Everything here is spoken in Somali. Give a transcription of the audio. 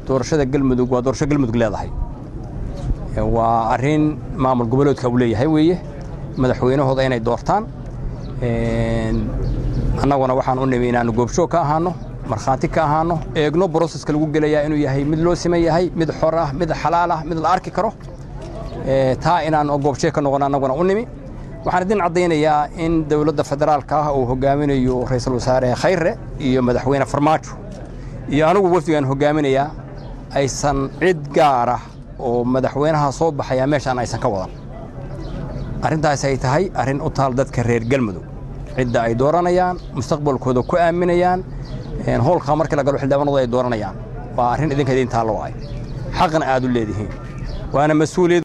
doorashada galmudug waa doorasho galmudug leedahay waa arrin maamul goboleedka uu leeyahay weeye madaxweynahooda inay doortaan annaguna waxaan u nimi inaannu goobjoog ka ahaano markhaati ka ahaano eegno broseska lagu gelayaa inuu yahay mid loo siman yahay mid xor ah mid xalaal ah mid la arki karo taa inaan goobjeeg ka noqon annaguna u nimi waxaan idin caddaynayaa in dowladda federaalka ah uu hogaaminayo ra'iisul wasaare khayre iyo madaxweyne farmaajo iyo anigu wafdigaan hogaaminayaa aysan cid gaara oo madaxweynaha soo baxaya meeshaan aysan ka wadan arrintaas ay tahay arrin u taal dadka reer galmudug cidda ay dooranayaan mustaqbalkooda ku aaminayaan howlkaa markii la galo xildhibaanadu ay dooranayaan waa arrin idinka idin taallo ay xaqna aad u leedihiin waana mas-uuliyad